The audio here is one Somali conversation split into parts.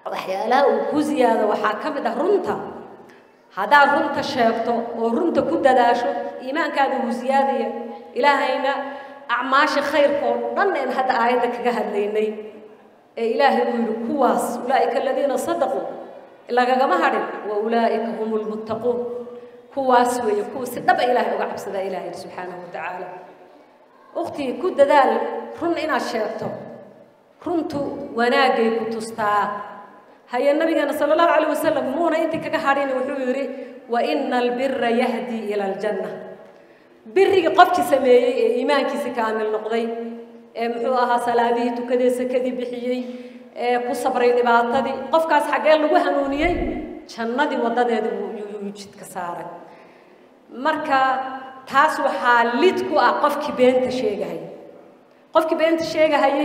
waxyaalaha uu ku ziyaado waxaa ka mid ah runta haddaad runta sheegto oo runta ku dadaasho iimaankaada wuu ziyaadaya ilaahayna acmaasha khayrka oo dhan een hadda aayadda kaga hadlaynay ee ilaahay uu yidhi kuwaas ulaa'ika aladiina sadaquu lagagama hadhin wa ulaa'ika hum lmuttaquun kuwaas weeye kuwa si dhaba ilaahay uga cabsadaa ilaahay subxaanahu watacaala ukhtii ku dadaal run inaad sheegto runtu wanaagay ku tustaa haye nabigeena sala allahu calayh wasalam muuna intii kaga hadhin wuxuu yidhi wa ina albira yahdii ila aljanna birigii qofkii sameeyey ee iimaankiisi kaamil noqday ee muxuu ahaa salaadihii tukadee sakadii bixiyey ee ku sabray dhibaatadii qofkaas xaggee lagu hanuuniyey jannadii waddadeeda yuu jidka saaray marka taas waxaa lid ku ah qofkii beenta sheegahayay qofkii beenta sheegahayay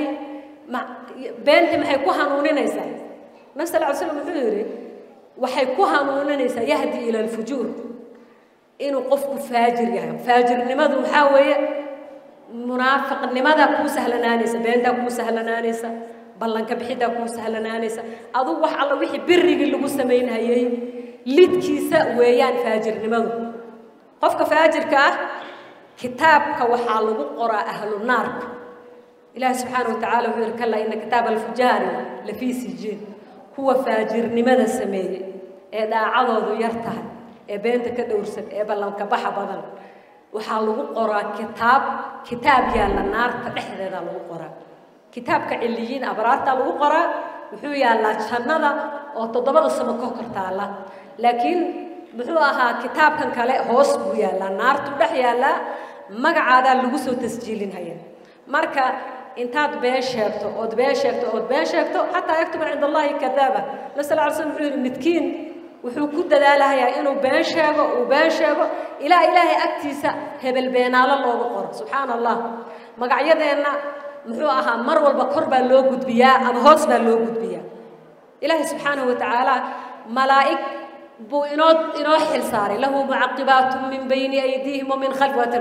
beentii maxay ku hanuuninaysaa nabi sal ly slam wuxuu yidhi waxay ku hanuuninaysaa yahdi ila alfujuur inuu qofku faajir yahay faajirnimadu waxaa weeye munaafiqnimadaa kuu sahlanaanaysa beentaa kuu sahlanaanaysa ballanka bixiddaa kuu sahlanaanaysa adugu wax alla wixii birigii lagu samaynhayay lidkiisa weeyaan faajirnimadu qofka faajirka ah kitaabka waxaa lagu qoraa ahlu naarka ilaahi subxaana wa tacala wuxuu yihi kallaa ina kitaaba alfujaari lafii sijiin kuwa faajirnimada sameeyey ee dhaacadoodu yar tahay ee beenta ka dhowrsan ee ballanka baxa badan waxaa lagu qoraa kitaab kitaab yaalla naarta dhexdeeda lagu qoraa kitaabka ciliyiin abraartaa lagu qoraa wuxuu yaallaa jannada oo toddobada samo ka kor taalla laakiin muxuu ahaa kitaabkan kale hoos buu yaallaa naartu dhex yaallaa magacaadaa lagu soo tasjiilinhaya marka intaad been sheegto ood been sheegto ood been sheegto xataa yaktuba cinda allahi kadaaba nabi sal ly slam wuxuu yidhi midkiin wuxuu ku dadaalahayaa inuu been sheego uu been sheego ilaa ilaahay agtiisa hebel beenaalo loogu qoro subxaana allah magacyadeenna muxuu ahaa mar walba kor baa loo gudbiyaa ama hoos baa loo gudbiyaa ilaahay subxaanahu watacaala malaa'ig buu inoo inoo xil saaray lahu mucaqibaatu min bayni aydiihim wa min khalfi watan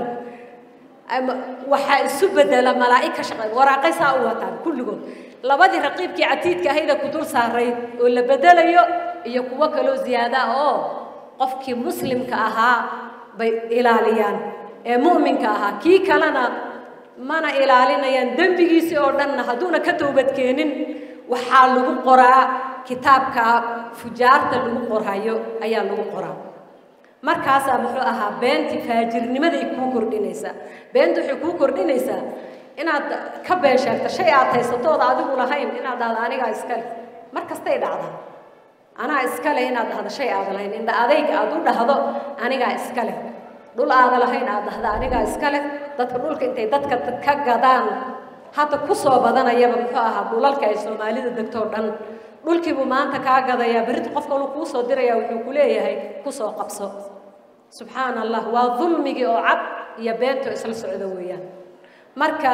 waxaa isu bedela malaa'ig ka shaqeeya waraaqay saa u wataan kulligood labadii raqiibkii catiidka ahayda ku dul saarayd oo la bedelayo iyo kuwo kaloo ziyaada oo qofkii muslimka ahaa bay ilaaliyaan ee mu'minka ahaa kii kalena mana ilaalinayaan dembigiisii oo dhanna hadduuna ka toobadkeenin waxaa lagu qoraa kitaabka fujaarta lagu qorhayo ayaa lagu qoraa markaasaa muxuu ahaa beentii faajirnimaday kuu kordhinaysaa beenta waxay kuu kordhinaysaa inaad ka been sheegto shay aad haysatooda adigu lahayn inaad dhahdo anigaa iskale mar kastay dhacdaa anaa iskale inaad dhahdo shay aada lahayn indha adayg aad u dhahdo anigaa iskale dhul aada lahayn aad dhahdo anigaa iskale dadka dhulka intay dadka ka gadaan hadda ku soo badanayaba muxuu ahaa dhulalka ay soomaalida degto o dhan dhulkiibuu maanta kaa gadayaa berita qofka ulu kuu soo dirayaa wuxuu ku leeyahay ku soo qabso subxaana allah waa dulmigii oo cad iyo beento isla socdo weeyaan marka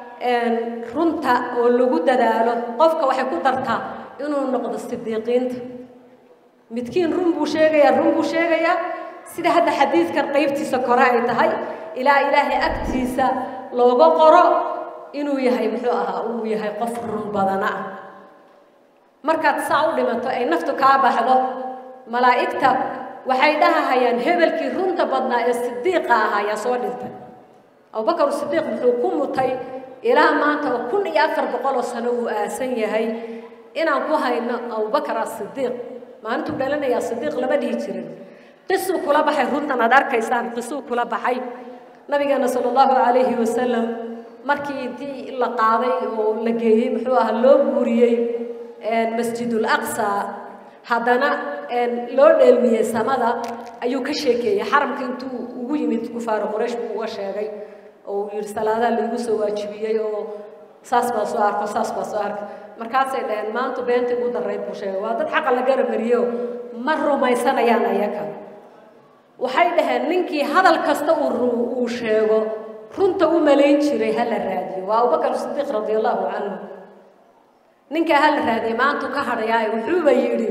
runta oo lagu dadaalo qofka waxay ku dartaa inuu noqdo sidiiqiinta midkiin run buu sheegayaa run buu sheegayaa sida hadda xadiidkan qaybtiisa kore ay tahay ilaa ilaahay agtiisa looga qoro inuu yahay muxuu ahaa uu yahay qof run badana ah markaad saa u dhimato ay naftu kaa baxdo malaa'igta waxay dhahahayaan hebelkii runta badnaa ee sidiiqa ahaa ayaa soo dhintay abubakar sidiiq wuxuu ku mutay ilaa maanta oo kun iyo afar boqoloo sano uu aasan yahay inaan ku hayno abubakar asidiiq maalintuu dhalanayaa sidiiq lama dhihi jirin qisuu kula baxay runtan aad arkaysaan qisuu kula baxay nabigeena sala allahu calayhi wasalam markii intii la qaaday oo la geeyey muxuu ahaa loo guuriyey masjidul aqsa haddana loo dheelmiyey samada ayuu ka sheekeeyey xaramka intuu ugu yimid kufaaru quraysh buu uga sheegay oo uu yidhi salaadaha laigu soo waajibiyey oo saas baa soo arko saas baa soo arka markaasay dhaheen maanta beenta ugu darrayd buu sheegay waa dad xaqa la garamariyo ma rumaysanayaan ayaga waxay dhaheen ninkii hadal kasta uu uu sheego runta u malayn jiray ha la raadiyo waa abubakar sidiiq radi allahu canhu ninkaa ha la raadiyay maantu ka hadhayaa wuxuuba yidhi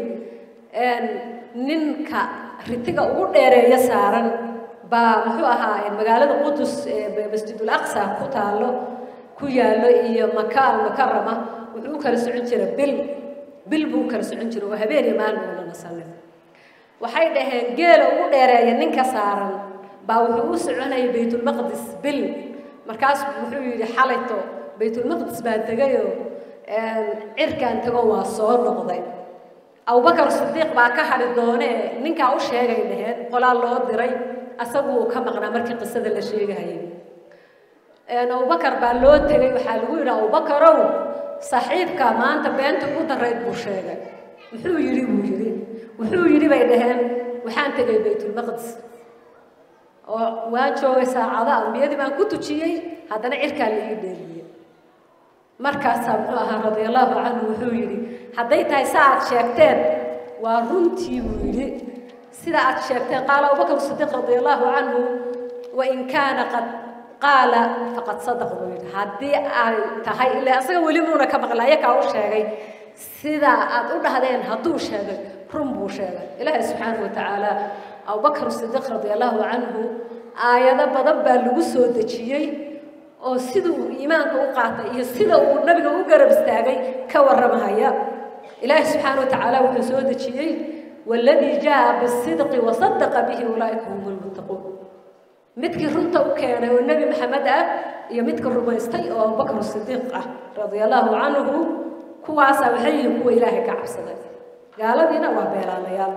ninka ritiga ugu dheereeya saaran baa muxuu ahaa magaalada qudus ee masjidul aqsa ku taalo ku yaallo iyo maka almukarama wuxuu u kala socon jira bil bil buu kala socon jiray oo habeen iyo maalin uuna nasanin waxay dhaheen geela ugu dheereeya ninka saaran baa wuxuu u soconayay baytulmaqdis bil markaas wuxuu yidhi xalayto baytulmaqdis baan tegayoo cirkaan tego waa soo noqday abubakar sidiiq baa ka hadhi doonee ninkaa u sheegay dhaheen qolaa loo diray asagu uu ka maqnaa markii qisada la sheegahayay abubakar baa loo tegay waxaa lagu yidhi abubakarow saaxiibka maanta beenta ugu darayd buu sheegay muxuu yidhi buu yidhi wuxuu yidhi bay dhaheen waxaan tegay baytulmaqdis oo waan joogay saacada ambiyadii baan ku tujiyey haddana cirkaa la ii dheeliyey markaasaa muxuu ahaa radia allahu canhu wuxuu yidhi hadday tahay sa aad sheegteen waa runtii buu yidhi sida aad sheegteen qaala abubakar sidiiq radia allahu canhu wain kaana qad qaala faqad sadaq buu yidhi haddii ay tahay ilaa asaga weli muuna ka maqla ayakaa u sheegay sida aad u dhahdeen hadduu sheegay run buu sheegay ilaahay subxaanahu watacaala abubakar sidiiq radia allahu canhu aayado badan baa lagu soo dejiyey oo sida uu iimaanka u qaatay iyo sida uu nabiga u garab istaagay ka warramahaya ilaahay subxaana watacaala wuxuu soo dejiyey waladii jaa bisidqi wasadaqa bihi ulaaika hum lmuttaquun midkii runta u keenay oo nebi maxamed ah iyo midka rumaystay oo abubakar sidiiq ah radia allahu canhu kuwaasaa waxay yihiin kuwa ilaahay ka cabsaday gaaladiina waa beelaalayaal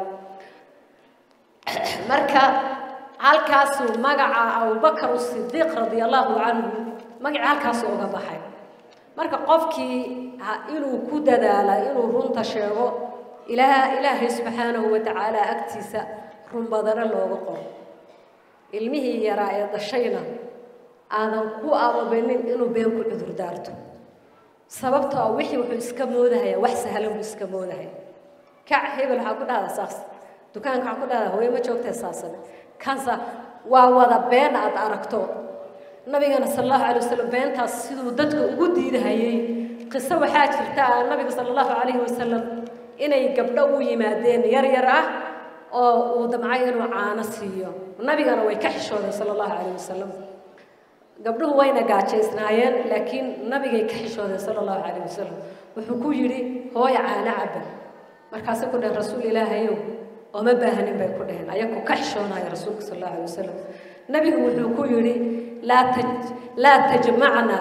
marka halkaasuu magaca abubakar sidiiq radia allahu canhu magacii halkaasuu uga baxay marka qofkii inuu ku dadaala inuu runta sheego ilaa ilaahay subxaanahu watacaala agtiisa run badana looga qoro ilmihii yaraa ee dashayna aadan ku ababanin inuu been ku cudur daarto sababtoo ah wixii wuxuu iska moodahaya wax sahlan buu iska moodahaya kac hebel waxaa ku dhahdaa saas dukaanka waxaa ku dhahdaa hooye ma joogtee saasane kansa waa wada been aad aragto nabigana sal allahu calay wasalam beentaas siduu dadka ugu diidahayey qiso waxaa jirta nabiga sala allahu calayhi wasalam inay gabdho u yimaadeen yar yar ah oo uu damcay inuu caano siiyo nabigana way ka xishoodeen sala allahu calayh wasalam gabdhuhu wayna gaajaysnaayeen laakiin nabigay ka xishoodeen sala allahu calayh wasalam wuxuu ku yidhi hooya caano cabba markaasay ku dhaheen rasuul ilaahayow ooma baahanin bay ku dhaheen ayagoo ka xishoonaya rasuulka sal allahu alay wasalam nabigu wuxuu ku yidhi laa taj laa tajmacna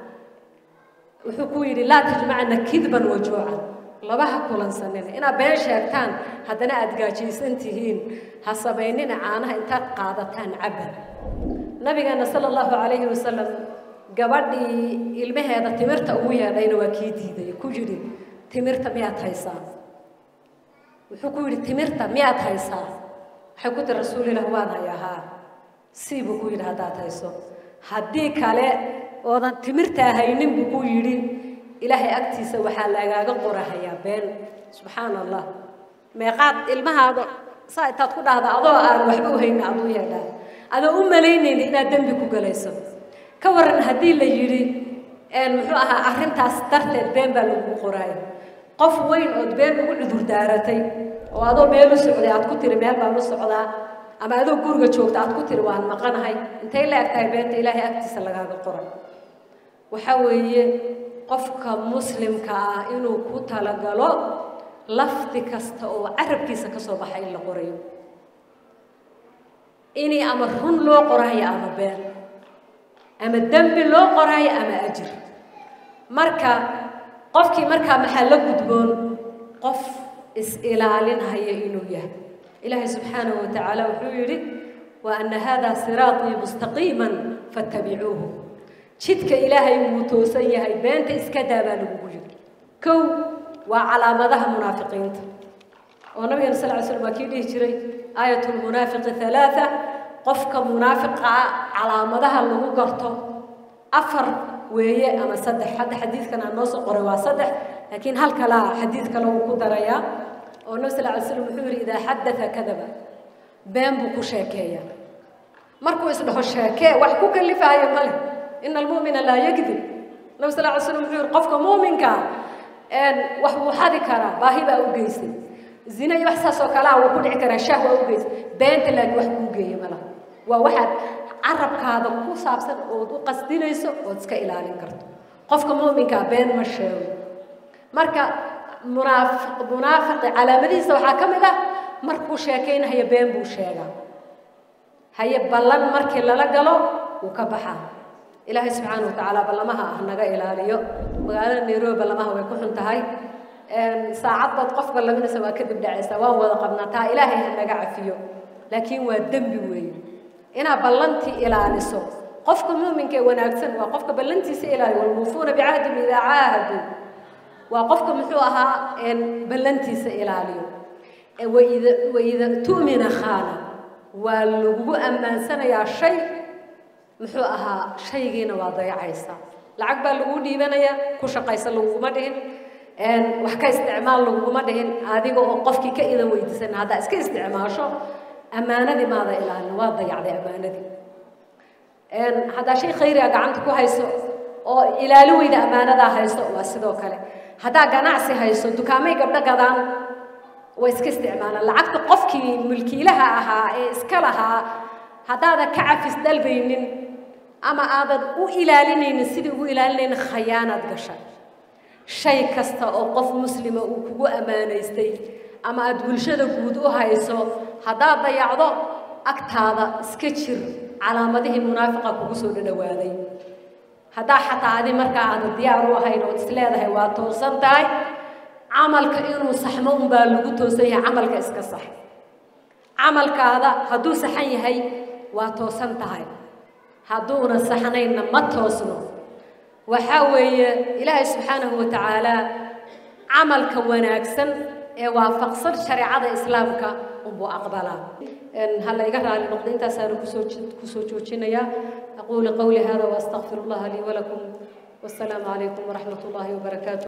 wuxuu ku yidhi laa tajmacna kidban wajuucan labaha kulansanina inaad been sheegtaan haddana aada gaajaysan tihiin ha samaynina caanaha intaad qaadataan cabba nabigeena sala allahu calayhi wasalam gabadhii ilmaheeda timirta ugu yeedhayna waa kii diiday ku yidhi timirta miyaad haysaa wuxuu ku yidhi timirta miyaad haysaa waxay ku tiri rasuulilah waan hayahaa sii buu ku yidhi haddaad hayso haddii kale oodan timirtaa haynin buu ku yidhi ilaahay agtiisa waxaa lagaaga qorahayaa been subxaana allah meeqaad ilmahaada saa intaad ku dhahda adoo aan waxba u hayna aduu yeedhaa adoo u malaynayna inaad dembi ku galayso ka waran haddii la yidhi muxuu ahaa arrintaas darteed been baa lagu qoraayo qof weyn ood been ugu cudur daaratay oo adoo meel u socday aad ku tiri meel baan u socdaa ama adoo guriga joogta aad ku tiri waan maqanahay intay la eg tahay beenta ilaahay agtiisa lagaaga qoray waxa weeye qofka muslimka ah inuu ku talagalo lafdi kasta oo carabkiisa ka soo baxa in la qorayo inay ama run loo qoraayo ama been ama dembi loo qoraayo ama ajir marka qofkii markaa maxaa la gudboon qof is-ilaalinhaya inuu yahay ilaahay subxaanahu watacaala wuxuu yidhi wa anna haadaa siraatii mustaqiiman fattabicuuhu jidka ilaahay wuu toosan yahay beenta iska daa baa lagugu yidhi kow waa calaamadaha munaafiqiinta oo nabigeena sal ly slam waa kii dhihi jiray aayat lmunaafiqi halaaa qofka munaafiqa calaamadaha lagu garto afar weeye ama saddex hadda xadiidkan aan noo soo qoray waa saddex laakiin hal kalaa xadiid kale uu ku darayaa oo nabi sal ly slam wuxuu yidhi idaa xadaa kadaba been buu ku sheekeeyaa markuu isdhaho sheekee wax ku kalifaayo male ina almu'mina laa yakdib nabi sal ly slam wuxuu yidhi qofka muuminkaa wax buu xadi karaa baahi baa u geysay zina iyo wax saas oo kalea wuu ku dhici karaa shaah waa u geysay beenta laakiin wax kuu geeya malaha waa waxaad carabkaada ku saabsan ood u qasdinayso ood iska ilaalin karto qofka muuminkaa been ma sheego marka munaafiq munaafiqi calaamadihiisa waxaa ka mid ah markuu sheekaynahaya been buu sheegaa haye ballan markii lala galo wuu ka baxaa ilaahay subxaana wa tacaala ballamaha ah naga ilaaliyo magaalada nairobi ballamaha way ku xun tahay saacad baad qof ballaminaysa waa kadib dhacaysa waan wada qabnaa taa ilaahay ha naga cafiyo laakiin waa dembi weeye inaad ballantii ilaaliso qofka muuminka ee wanaagsan waa qofka ballantiisa ilaaliyo walmuufuuna bicahdihim idaa caahaduu waa qofka muxuu ahaa ballantiisa ilaaliyo waida waida tu'mina khaana waa lagugu ammaansanayaa shay muxuu ahaa shaygiina waa dayacaysa lacag baa lagu dhiibanayaa ku shaqaysa laguguma dhihin wax ka isticmaal laguguma dhihin adiga oo qofkii ka idan weydiisan haddaa iska isticmaasho ammaanadii maada ilaalin waa dayacday ammaanadii haddaa shay khayriga gacanta ku hayso oo ilaali weyda ammaanadaa hayso waa sidoo kale haddaa ganacsi hayso dukaamay gabdho gadaan way iska isticmaalaan lacagta qofkii mulkiilaha ahaa ee iska lahaa haddaadan ka cafis dalbaynin ama aadan u ilaalinaynin sidii ugu ilaalinaynin khayaanaad gasha shay kasta oo qof muslima uu kugu ammaanaystay ama aada bulshada guud u hayso haddaad dayacdo agtaada iska jir calaamadihii munaafiqa kugu soo dhadhawaaday haddaa xataa adi markaa aadan diyaar u ahayn ood is leedahay waa toosan tahay camalka inuu saxmo unbaa lagu toosan yahay camalka iska sax camalkaada hadduu saxan yahay waa toosan tahay hadduuna saxnaynna ma toosno waxaa weeye ilaahay subxaanahu wa tacaala camalka wanaagsan ee waafaqsan shareecada islaamka unbuu aqbalaa ha layga raali noqdo intaasaanu kusoo kusoo joojinayaa aquulu qawli hada waastaqfiru allaha lii walakum والسلام عليكم ورحمة الله وبركاته